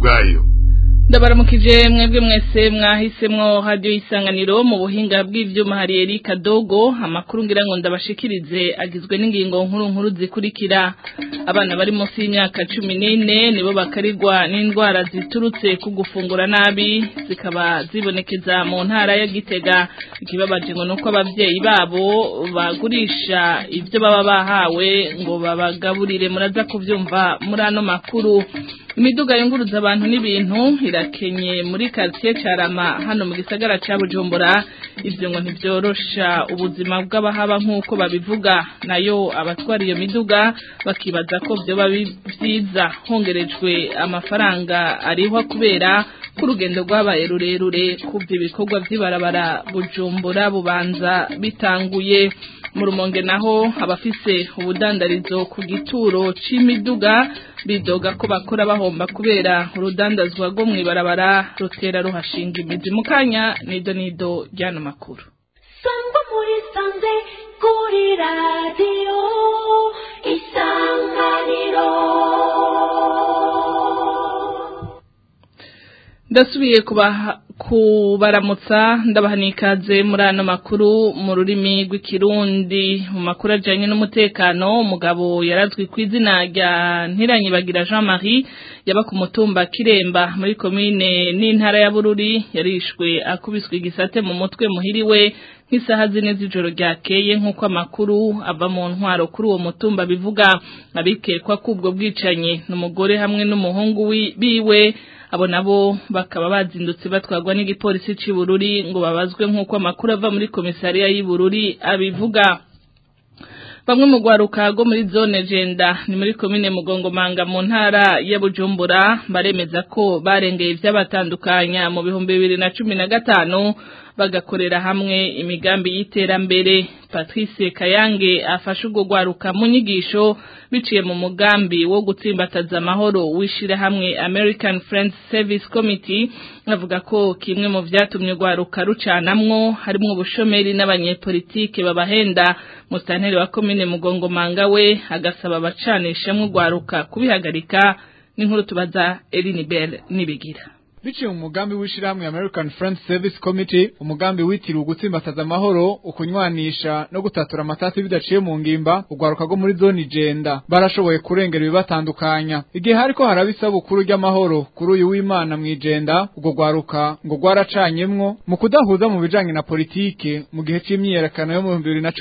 bwayo ndabaramukije mwebwe mwese mwahisemwo radio isanganiro mu buhinga bw'ivyuma hari Erika Dogo amakuru ngira ngo ndabashikirize agizwe n'ingingo nkuru nkuru zikurikira abana bari munsi y'imyaka 14 nibo bakarirwa n'indwara ziturutse ku gufungura nabi zikaba zibonekeza mu ntara ya Gitega ikibabaje ngo nuko abavyeyi babo bagurisha ivyo baba bahawe ngo babagaburire muraza kuvyumva muri ano makuru imiduga yunguruza abantu n'ibintu irakenye muri quartier Carama hano mu gisagara ca Bujumbura ivyo ngo ntivyorosha ubuzima bw'abahaba nk'uko babivuga nayo abatwara iyo miduga bakibaza ko vyoba vyiza hongerejwe amafaranga arihwa kubera ko urugendo rwabaye rurerure kubyo ibikorwa vy'ibarabara Bujumbura bubanza bitanguye mu rumonge naho abafise ubudandarizo ku gituro c'imiduga bidoga ko bakora bahomba kubera urudandazwa rwo mw'ibarabara rutera ruhashinga imizi mu kanya nido nido ryano makuru sangwa muri sanze kuri radiyo isanganiro ndasubiye kubaha kubaramutsa ndabahanikaze muri ano makuru mu rurimi rw'ikirundi mu makuru ajyanye n'umutekano umugabo yarazwi ku izina rya ntiranyibagira jean marie yaba ku mutumba kiremba muri komine n'intara ya bururi yarishwe akubiswe igisate mu mutwe muhiriwe nk'isaha zine z'ijoro ryakeye nk'uko amakuru ava mu ntwaro kuri uwo mutumba bivuga abikekwa k'ubwo bwicanyi n'umugore hamwe n'umuhungu biwe abo nabo bakaba bazindutse batwarwa n'igipolisi cy'Ibururi ngo babazwe nk'uko amakuru ava muri komisariya y'Ibururi abivuga bamwe mu rwaruka rwo muri zone jenda ni muri komine mugongomanga mu ntara ya bujumbura baremeza ko barengeye ibyabatandukanya mu bihumbi bibiri na cumi na gatanu bagakorera hamwe imigambi y'iterambere patrice kayange afashe urwo rwaruka mu nyigisho biciye mu mugambi wo gutsimbataza amahoro w'ishyirahamwe american friends service committee avuga ko kimwe mu byatumye urwaruka rucanamwo harimo ubushomeri n'abanyepolitike babahenda musitanteri wa komine mugongomanga we agasaba abacanishamwe urwaruka kubihagarika n'inkuru tubaza Elinibel nibigira biciye mu mugambi w'ishirahamwe American Friends Service Committee umugambi witiriwe gutsimbataza amahoro ukunywanisha no gutatura amatati bidaciye mu ngimba ugwaruka go muri zone igenda barashoboye kurengera ibibatandukanya igihe hariko haraba isabukuru ry'amahoro kuri uyu w'Imana mwijenda ubwo gwaruka ngo gwaracanyemwo mu kudahuza mu bijanye na politike mu gihe c'imyiyerekano yo mu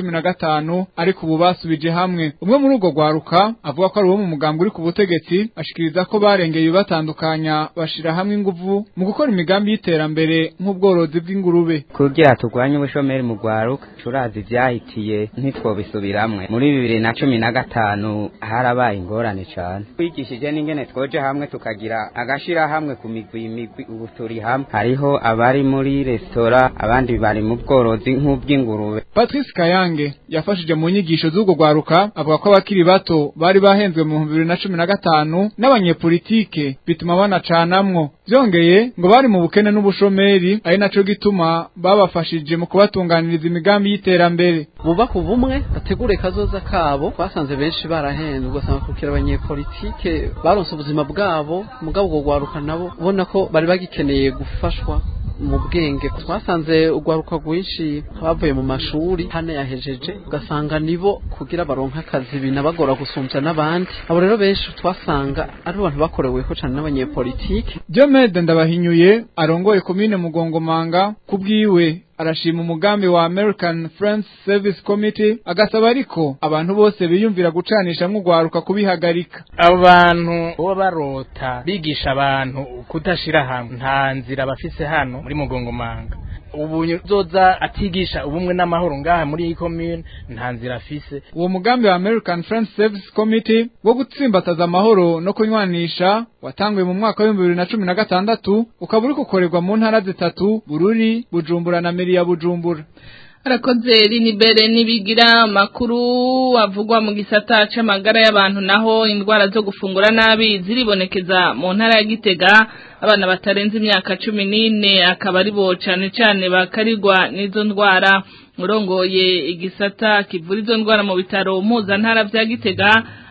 2015 ariko ubu basubije hamwe umwe muri ubwo gwaruka avuga ko ari uwo mu mugambi uri ku butegetsi ashikiriza ko barengeye ibibatandukanya bashira hamwe inguvu mu gukora imigambi y'iterambere nk'ubworozi bw'ingurube kugira turwanye ubushomeri mu rwaruka turazi ibyahitiye ntitwobisubiramwe muri bibiri na cumi na gatanu harabaye ingorane cyane twigishije n'ingene twoje hamwe tukagira agashirahamwe ku migwi migwi ubu turi hamwe hariho abari muri resitora abandi bari mu bworozi nk'ubw'ingurube patrice kayange yafashije mu nyigisho z'ubwo rwaruka avuga ko abakiri bato bari bahenzwe mu bihumbi bibiri na cumi na gatanu n'abanyepolitike bituma banacanamwo byongeye ngo bari mu bukene n'ubushomeri ari naco gituma babafashije mu kubatunganiriza imigambi y'iterambere bubaka ubumwe bategure kazoza kabo basanze benshi barahenzwe ugasanga kukira abanyepolitike baronse ubuzima bwabo mugabo ubwo rwaruka nabo ubona ko bari bagikeneye gufashwa mu bwenge twasanze urwaruka rwinshi bavuye mu mashuri hano yahejeje ugasanga nibo kugira baronke akazi binabagora gusumbya n'abandi abo rero benshi twasanga ari abantu bakoreweho cyane n'abanyepolitike Diomede Ndabahinyuye arongoye komine Mugongomanga kubwiwe arashima umugambi wa American Friends Service Committee agasaba ariko abantu bose biyumvira gucanisha nk'ugwaruka kubihagarika abantu bo barota bigisha abantu kudashira hamwe nta nzira bafise hano muri mugongomanga ubu zoza atigisha ubumwe n'amahoro ngaha muri iyi commune nta nzira afise uwo mugambi wa American Friends Service Committee wo gutsimbataza amahoro no kunywanisha watanguye mu mwaka w'ibihumbi bibiri na cumi na gatandatu ukaba uri gukorerwa mu ntara zitatu Bururi Bujumbura na Meri ya Bujumbura arakoze rinibere nibigira makuru avugwa mu gisata c'amagara y'abantu naho indwara zo gufungura nabi ziribonekeza mu ntara ya Gitega abana batarenze imyaka cumi n'ine akaba ari bo cane cane bakarirwa n'izo ndwara urongoye igisata kivura izo ndwara mu bitaro mpuzantara vya Gitega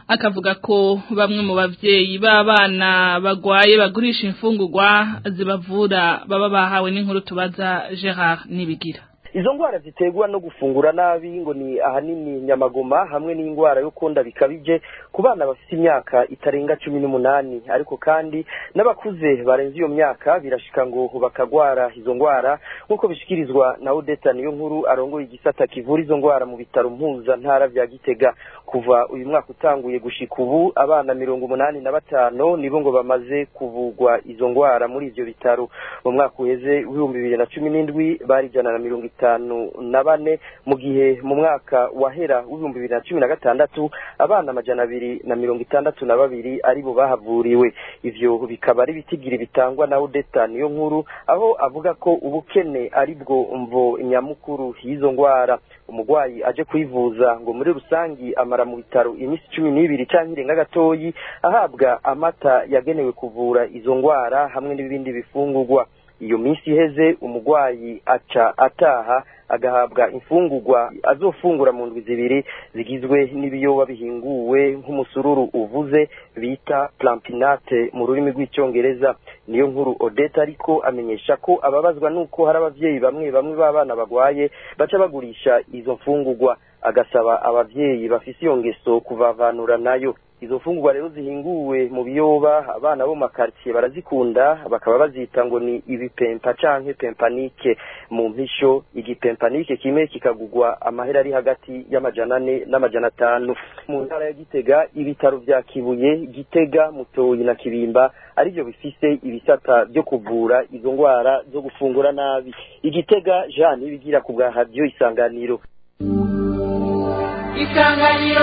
akavuga ko bamwe mu bavyeyi b'abana bagwaye bagurisha imfungurwa zibavura baba bahawe n'inkuru tubaza Gerard Nibigira izo ndwara ziterwa no gufungura nabi ngo ni ahanini nyamagoma hamwe n'indwara yo konda bikabije ku bana bafite imyaka itarenga cumi n'umunani ariko kandi n'abakuze barenze iyo myaka birashika ngo bakagwara izo ndwara nk'uko bishikirizwa na odeta niyo nkuru arongoye igisata kivura izo ndwara mu bitaro mpuzantara vya gitega kuva uyu mwaka utanguye gushika ubu abana mirongo umunani na batanu nibo ngo bamaze kuvugwa izo ndwara muri ivyo bitaro mu mwaka uheze w'ibihumbi bibiri na cumi n'indwi bari ijana na mirongo itanu na bane mu gihe mu mwaka wahera w'ibihumbi bibiri na cumi na gatandatu abana amajana abiri na mirongo itandatu na babiri aribo bahavuriwe ivyo bikaba ari ibitigiri bitangwa na odeta niyo nkuru aho avuga ko ubukene ari bwo mvo nyamukuru y'izo ndwara umurwayi aje kwivuza ngo muri rusangi amara mu bitaro iminsi cumi n'ibiri canke irenga gatoyi ahabwa amata yagenewe kuvura izo ndwara hamwe n'ibindi bifungurwa iyo minsi iheze umurwayi aca ataha agahabwa imfungurwa azofungura mu ndwi zibiri zigizwe n'ibiyoba bihinguwe nk'umusururu uvuze bita plampinate mu rurimi rw'icyongereza niyo nkuru odeta ariko amenyesha ko ababazwa n'uko hari abavyeyi bamwe bamwe b'abana bagwaye baca bagurisha izo mfungurwa agasaba abavyeyi bafise iyo ngeso kuvavanura nayo izo mfungurwa rero zihinguwe mu biyoba abana bo makartier barazikunda bakaba bazita ngo ni ibipempa canke pempanike mu mpisho igipempanike kimwe kikagugwa amahera ari hagati y'amajana ane n'amajana atanu mu ntara ya gitega ibitaro vya kibuye gitega mutoyi na kibimba arivyo bifise ibisata vyo kuvura izo ndwara zo gufungura nabi igitega jean ibigira ku bwa radio isanganiro isanganiro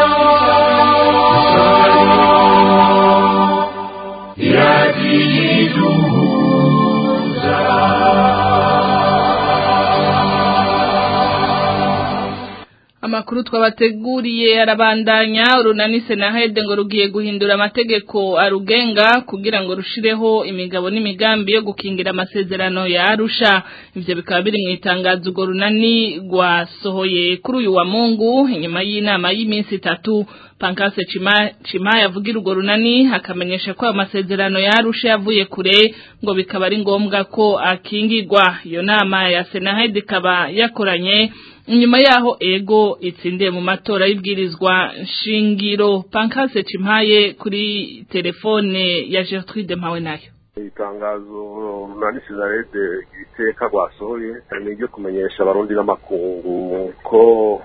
Amakuru twabateguriye arabandanya urunani senahede ngo rugiye guhindura amategeko arugenga kugira ngo rushireho imigabo n'imigambi yo gukingira amasezerano ya Arusha ivyo bikaba biri mu itangazo urwo runani rwasohoye kuri uyu wa Mungu inyuma y'inama y'iminsi itatu Pankase Chima Chima yavugira urwo runani akamenyesha ko amasezerano ya Arusha yavuye kure ngo bikaba ari ngombwa ko akingirwa iyo nama ya senahede ikaba yakoranye inyuma yaho ego itsindiye mu matora y'ibwirizwa shingiro pankase cimpaye kuri telefone ya Gertrude Mpawe nayo itangazo runani sinarede ibiteka rwasohoye ni iryo kumenyesha abarundi n'amakungu ko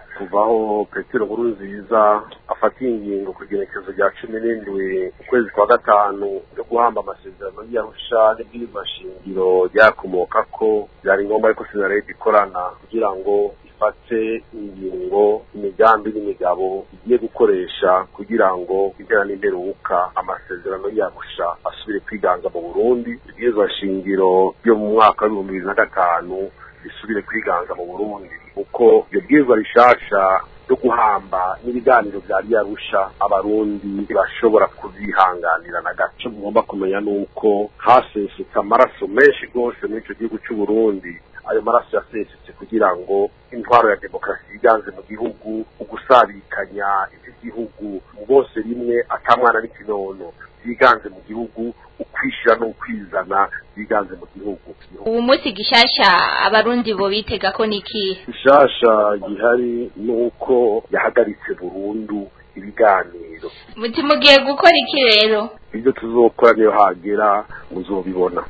kuvaho petero nkuru nziza afatiye ingingo ku igenekerezo rya cumi n'indwi ukwezi kwa gatanu yo guhamba amasezerano y'arusha n'ibwirizwa shingiro ryakomoka ko byari ngombwa ariko sinarede ikorana kugira ngo ifate ingingo imigambi n'imigabo igiye gukoresha kugira ngo impera n'imperuka amasezerano yagusha asubire kwiganza mu burundi ibwirizwa shingiro ryo mu mwaka w'ibihumbi bibiri na gatanu risubire kwiganza mu burundi kuko iyo bwirizwa rishasha yo guhamba n'ibiganiro bya yarusha abarundi bashobora kuzihanganira na gato mugomba kumenya nuko hasesetse amaraso menshi rwose muri icyo gihugu cy'u Burundi ayo maraso yasesetse kugira ngo intwaro ya demokarasi yiganze mu gihugu ugusabikanya iki gihugu bose rimwe atamwana n'ikinono byiganze mu gihugu ukwishira n'ukwizana byiganze mu gihugu ubu munsi gishasha abarundi bo bitega ko niki gishasha gihari nuko yahagaritse burundu ibiganiro muti mugiye gukora iki rero ibyo tuzokora niyo hagera muzobibona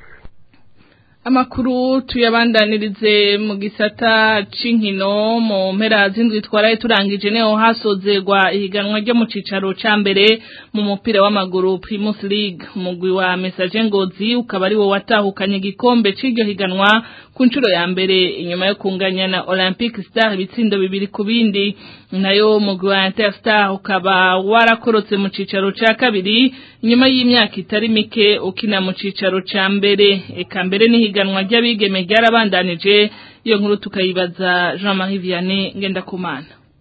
Amakuru tuyabandanirize mu gisata c'inkino mu mpera zindwi twaraye turangije neho hasozerwa ihiganwa ryo mu cicaro ca mbere mu mupira w'amaguru Primus League umugwi wa Message Ngozi ukaba ari wo watahukanye igikombe c'iryo higanwa ku nshuro ya mbere inyuma yo kunganya na Olympic Star ibitsindo bibiri ku bindi nayo umugwi wa Interstar ukaba warakorotse mu cicaro ca kabiri inyuma y'imyaka itari mike ukina mu cicaro ca mbere eka mbere ni higanwa ry'abigeme ryarabandanije iyo nkuru tukayibaza Jean Marie Vianney Ngendakumana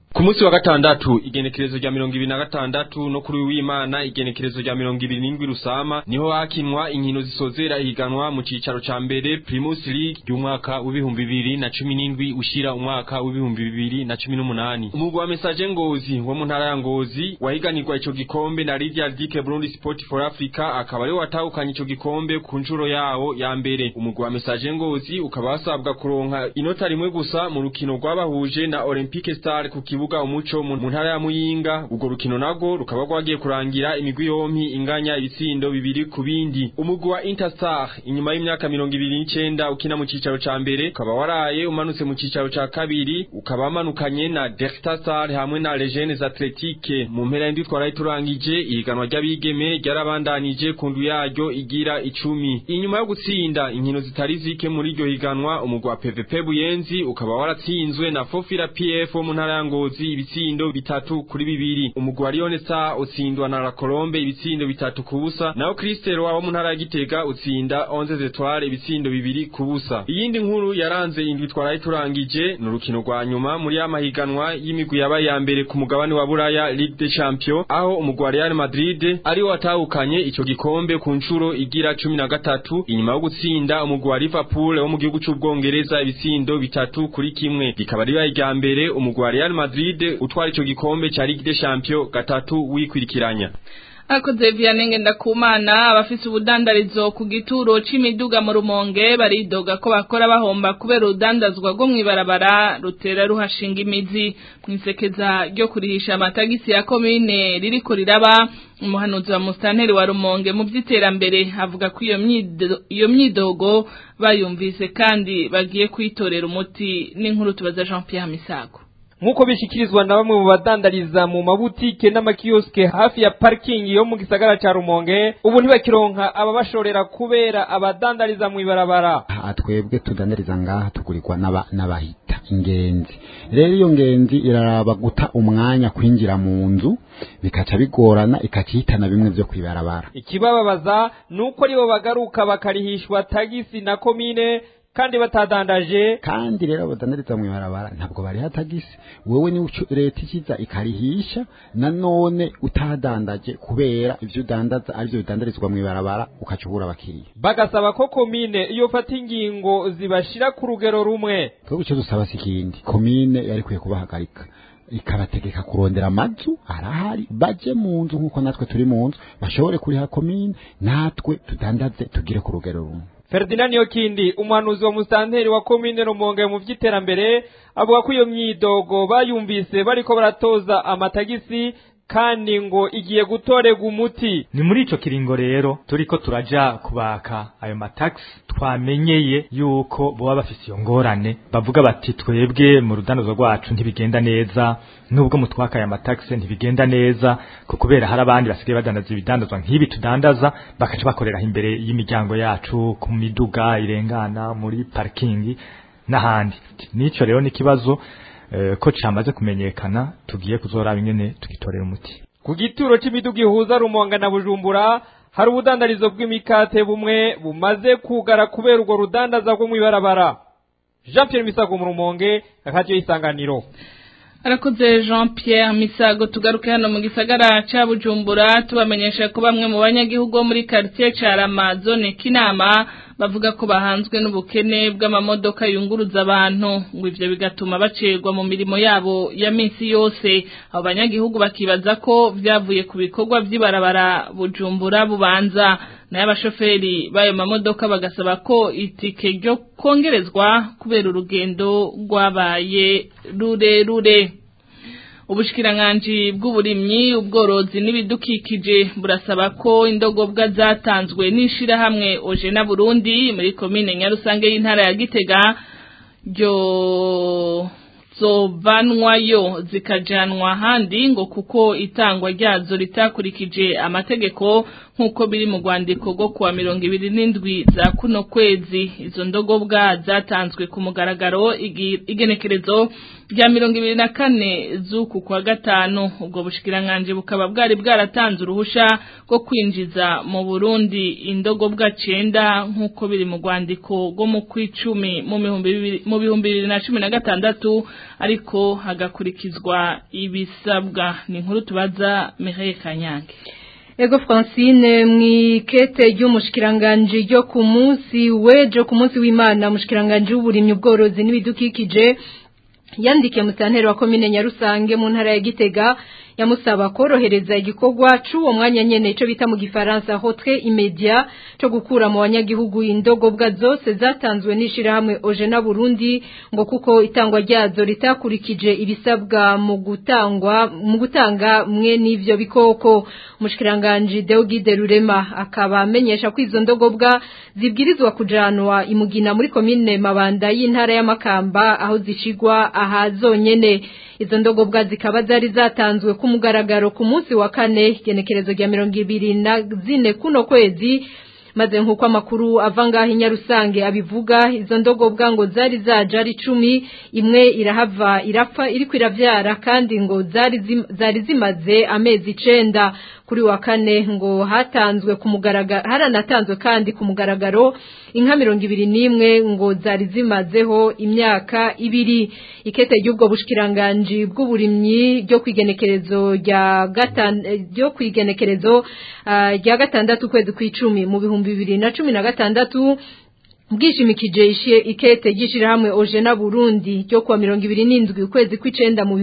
Ku munsi wa gatandatu igenekerezo rya mirongo ibiri na gatandatu no kuri w'Imana igenekerezo rya mirongo ibiri n'indwi rusama niho hakinwa inkino zisozera ihiganwa mu cicaro ca mbere Primus League y'umwaka w'ibihumbi bibiri na cumi n'indwi ushira umwaka w'ibihumbi bibiri na cumi n'umunani umugwi wa Message Ngozi wo mu ntara ya Ngozi wahiganirwa ico gikombe na Lydia Dike Burundi Sport for Africa akaba ari watahukanye ico gikombe ku nshuro yawo ya mbere umugwi wa Message Ngozi ukaba wasabwa kuronka inota rimwe gusa mu rukino rwabahuje na Olympique Star ku kibuga umuco mu ntara ya Muyinga urwo rukino nago rukaba rwagiye kurangira imigwi yompi inganya ibitsindo bibiri ku bindi umugwi wa Interstar inyuma y'imyaka mirongo ibiri n'icenda ukina mu cicaro ca mbere ukaba waraye umanutse mu cicaro ca kabiri ukaba wamanukanye na Delta Star hamwe na Legends Athletique mu mpera y'indwi twaraye turangije ihiganwa ry'abigeme ryarabandanije ku ndu yaryo igira icumi inyuma yo gutsinda inkino zitari zike muri iryo higanwa umugwi wa PVP Buyenzi ukaba waratsinzwe na Fofira PF wo mu ntara ya Ngozi ibitsindo bitatu kuri bibiri umugwi wa Lione Star utsindwa na La Colombe ibitsindo bitatu ku busa naho Crystal wa mu ntara ya Gitega utsinda 11 Etoile ibitsindo bibiri ku busa iyindi nkuru yaranze indwi twaraye turangije ni urukino rwa nyuma muri ya mahiganwa y'imigwi yabaye ya mbere ku mugabane wa Buraya Ligue des Champions aho umugwi wa Real Madrid ari watahukanye ico gikombe ku nshuro igira cumi na gatatu inyuma yo gutsinda umugwi wa Liverpool wo mu gihugu c'ubwongereza ibitsindo bitatu kuri kimwe rikaba ribaye irya mbere umugwi wa Real Madrid utwara ico gikombe ca Ligue des Champions gatatu wikwirikiranya Akoze Vianney Ndakumana abafise ubudandarizo ku gituro c'imiduga mu rumonge baridoga ko bakora bahomba kubera urudandazwa rwo mwibarabara rutera ruhashinga imizi mwisekeza ryo kurihisha amatagisi ya komine ririko riraba umuhanuzi wa mustanteri wa rumonge mu vy'iterambere avuga ko iyo myido iyo myidogo bayumvise kandi bagiye kwitorera umuti n'inkuru tubaza Jean Pierre Misago nk'uko bishikirizwa na bamwe mu badandariza mu mabutike n'amakioske hafi ya parikingi yo mu gisagara ca rumonge ubu ntibakironka ababashorera kubera abadandariza mu ibarabara aha twebwe tudandariza ngaha tugurirwa n'aba- n'abahita ingenzi rero iyo ngenzi iraraba guta umwanya kwinjira mu nzu bikaca bigorana ikacihitana bimwe vyo kwibarabara ikibababaza ni uko aribo bagaruka bakarihishwa tagisi na komine kandi batadandaje kandi rero abadandariza mu ibarabara ntabwo bariha tagisi wewe ni leta ikiza ikarihisha nanone utadandaje kubera ivyo udandaza arivyo bidandarizwa mu ibarabara ukaca ubura abakiriya bagasaba ko komine iyo fata ingingo zibashira ku rugero rumwe twebwe ico dusaba si ikindi komine yari ikwiye kubahagarika ikabategeka kurondera amazu arahari baje mu nzu nk'uko natwe turi mu nzu bashobore kuriha komine natwe tudandaze tugire ku rugero rumwe Ferdinand Yokindi umuhanuzi wa mustanteri wa komine Rumonge mu vy'iterambere avuga ko iyo myidogo bayumvise bariko baratoza amatagisi kandi ngo igiye gutorega umuti ni muri ico kiringo rero turiko turaja kubaka ayo matax twamenyeye yuko boba bafise iyo ngorane bavuga bati twebwe mu rudandazo rwacu ntibigenda neza nubwo mutwaka aya matax ntibigenda neza ko kubera hari abandi basigaye badandaza ibidandazwa nk'ibi tudandaza bakaca bakorera imbere y'imiryango yacu ku miduga irengana muri parking n'ahandi nico rero n'ikibazo eh, ko camaze kumenyekana tugiye kuzoraba ingene tugitorera umuti ku gituro c'imiduga ihuza Rumonge na Bujumbura hari ubudandarizo bw'imikate bumwe bumaze kugara kubera urwo rudandaza rwo mw'ibarabara Jean Pierre Misago mu Rumonge akadiyo isanganiro Arakoze Jean Pierre Misago tugaruke hano mu gisagara ca Bujumbura tubamenyesha ko bamwe mu banyagihugu bo muri quartier ca Ramazone Kinama bavuga ko bahanzwe n'ubukene bw'amamodoka yunguruza abantu ngo ivyo bigatuma bacerwa mu mirimo yabo ya minsi yose abo banyagihugu bakibaza ko vyavuye ku bikorwa vy'ibarabara Bujumbura bubanza nayo abashoferi b'ayo mamodoka bagasaba ko itike ryo kongerezwa kubera urugendo rwabaye rurerure ubushikiranganji bw'uburimyi ubworozi n'ibidukikije burasaba ko indogobwa zatanzwe n'ishirahamwe Ojena Burundi muri komine Nyarusange y'intara ya Gitega ryo zovanwayo zikajanwa handi ngo kuko itangwa ryazo ritakurikije amategeko nk'uko biri mu rwandiko rwo kuwa mirongo ibiri n'indwi za kuno kwezi izo ndogobwa zatanzwe ku mugaragaro igenekerezo rya mirongo ibiri na kane z'uku kwa gatanu ubwo bushikiranganji bukaba bwari bwaratanze uruhusha rwo kwinjiza mu burundi indogobwa cenda nk'uko biri mu rwandiko rwo mu kw'icumi mu bihumbi bibiri na cumi na gatandatu ariko hagakurikizwa ibisabwa ni inkuru tubaza Mireille Kanyange Ego Francine mwikete ry'umushikiranganje ryo ku munsi wejo ku munsi w'Imana mushikiranganje w'uburimyi ubworozi n'ibidukikije yandikiye mutantero wa komine Nyarusange mu ntara ya Gitega yamusaba korohereza igikorwa c'uwo mwanya nyene ico bita mu gifaransa hotre immédiat cyo gukura mu banyagihugu indogobwa zose zatanzwe n'ishira hamwe Ojena Burundi ngo kuko itangwa ryazo ritakurikije ibisabwa mu gutangwa mu gutanga mwe n'ivyo bikoko umushikiranganje Deogide Rurema akaba amenyesha ko izo ndogobwa zibwirizwa kujanwa imugina muri komine Mabanda y'intara y'Amakamba aho zishigwa aha zonyene izo ndogobwa zikaba zari zatanzwe ku mugaragaro ku munsi wa kane genekerezo rya mirongo ibiri na zine kuno kwezi maze nk'uko amakuru ava ngaho inyarusange abivuga izo ndogobwa ngo zari zaje ari icumi imwe irahava irapfa iriko iravyara kandi ngo zari zim, zari zimaze amezi icenda kuri wa kane ngo hatanzwe ku mugaragaro haranatanzwe kandi ku mugaragaro inka mirongo ibiri n'imwe ngo zari zimazeho imyaka ibiri ikete ry'ubwo bushikiranganji bw'uburimyi ryo kwigenekerezo rya gatanu ryo kwigenekerezo rya gatandatu kwezi kw'icumi mu bihumbi bibiri na cumi na gatandatu bwishimikije ishe ikete gishirahamwe Ojena Burundi ryo kwa 27 ukwezi kw'icenda mu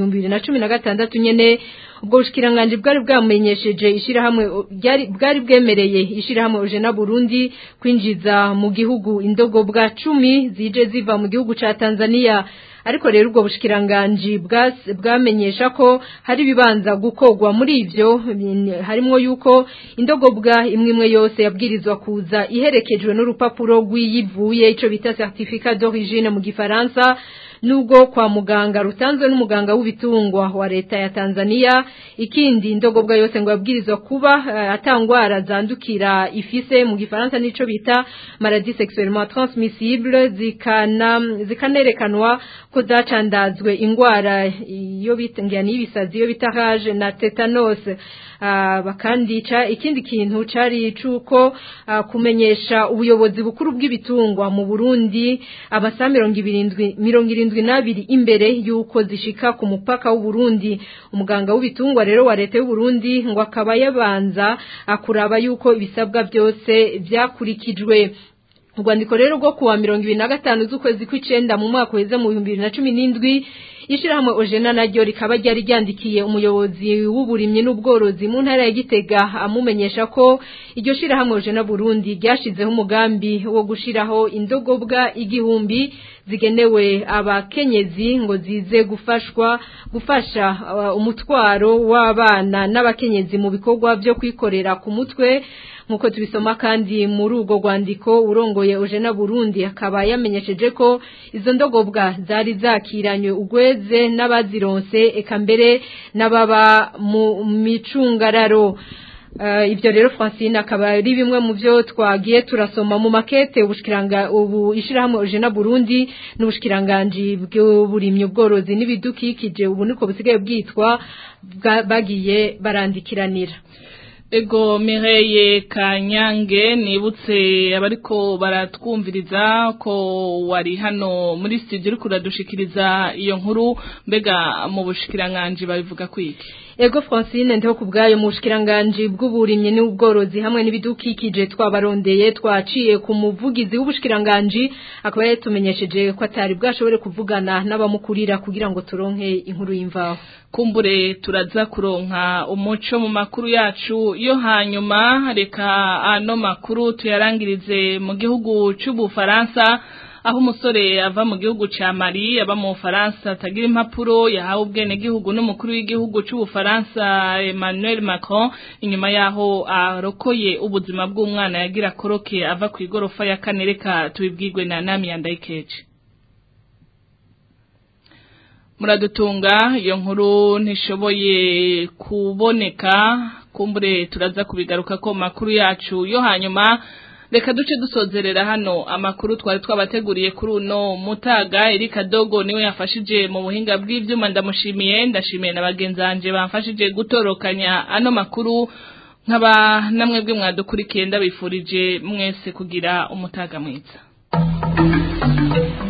2016 nyene ubwo bushikiranganje bwari bwamenyesheje ishirahamwe bwari bwemereye ishirahamwe Ojena Burundi kwinjiza mu gihugu indogo bwa 10 zije ziva mu gihugu ca Tanzania ariko rero ubwo bushikiranganji bwamenyesha ko hari bibanza gukogwa muri ivyo harimo yuko indogobwa imwe imwe yose yabwirizwa kuza iherekejwe n'urupapuro rw'iyivuye ico bita certificat d'origine mu gifaransa nubwo kwa muganga rutanzwe n'umuganga w'ibitungwa wa leta ya Tanzania ikindi indogobwa yose ngo yabwirizwa kuba uh, atangwara zandukira ifise mu gifaransa nico bita maladie sexuellement transmissible zikana zikanerekanwa ko zacandazwe ingwara iyo bita ngiyani ibisazi iyo bita rage na tetanus uh, bakandica ikindi kintu cari cuko uh, kumenyesha ubuyobozi bukuru bw'ibitungwa mu Burundi abasa 27 irindwi n'abiri imbere yuko zishika ku mupaka w'u Burundi umuganga w'ibitungwa rero wa leta y'u Burundi ngo akaba yabanza akuraba yuko ibisabwa byose byakurikijwe urwandiko rero rwo kuwa mirongo ibiri na gatanu z'ukwezi kw'icenda mu mwaka uheze mu bihumbi bibiri na cumi n'indwi ishirahamwe Ojena naryo rikaba ryari ryandikiye umuyobozi w'uburimyi n'ubworozi mu ntara ya Gitega amumenyesha ko iryo shirahamwe Ojena Burundi ryashizeho umugambi wo gushiraho indogobwa igihumbi zigenewe abakenyezi ngo zize gufashwa gufasha uh, umutwaro w'abana n'abakenyezi mu bikorwa byo kwikorera ku mutwe nkuko tubisoma kandi muri urwo rwandiko urongoye Ojena Burundi akaba yamenyesheje ko izo ndogobwa zari zakiranywe ugweze n'abazironse eka mbere n'ababa mu micungararo Uh, ibyo rero Francine akaba ari bimwe mu byo twagiye turasoma mu makete ubushikiranga ubu ishirahamwe Ojena Burundi n'ubushikiranganje bw'uburimyi ubworozi n'ibidukikije ubu niko busigaye bwitwa bagiye barandikiranira Ego Mireye Kanyange nibutse abariko baratwumviriza ko wari hano muri studio uri kuradushikiriza iyo nkuru mbega mu bushikiranganje babivuga kwiki Ego Francine ndiho kubgayo mu bushikiranganje bw'uburimyi n'ubworozi hamwe n'ibidukikije twabarondeye twaciye ku muvugizi w'ubushikiranganje akaba yatumenyesheje ko atari bwashobore kuvugana n'abamukurira kugira ngo turonke inkuru y'imvaho kumbure turaza kuronka umuco mu makuru yacu yo hanyuma reka ano makuru tuyarangirize mu gihugu c'ubufaransa aho umusore ava mu gihugu ca Mali aba mu Faransa atagira impapuro yahawe ubwene gihugu n'umukuru w'igihugu c'ubufaransa Emmanuel Macron inyuma yaho arokoye ubuzima bw'umwana yagira koroke ava ku igorofa ya kane reka tubibwirwe na Nami Yandaikeje muradutunga iyo nkuru ntishoboye kuboneka kumbure turaza kubigaruka ko makuru yacu yo hanyuma reka duce dusozerera hano amakuru twari twabateguriye kuri uno mutaga Erika Dogo niwe yafashije mu buhinga bw'ivyuma ndamushimiye ndashimiye na bagenzanje bamfashije gutorokanya ano makuru nkaba namwe bwe mwadukurikiye ndabifurije mwese kugira umutaga mwiza